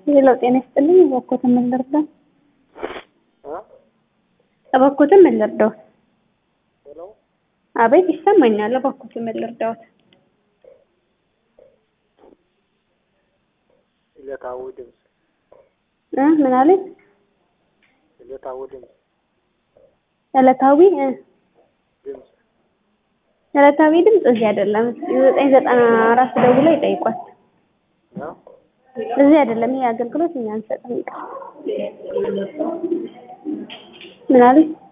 ሄሎ ጤና ይስጥልኝ። እባክዎትን ምን ልርዳው? እባክዎትን ምን ልርዳው? ሄሎ አቤት ይሰማኛል። እባክዎትን ምን ልርዳዎት? ዕለታዊ ድምፅ እ ምን አለኝ? ዕለታዊ ድምፅ ዕለታዊ እ ድምፅ ዕለታዊ ድምፅ እዚህ አይደለም። ዘጠኝ ዘጠና አራት ደውለው ይጠይቋል። ነው እዚህ አይደለም። ይሄ አገልግሎት እኛ አንሰጥም። ምን አለኝ?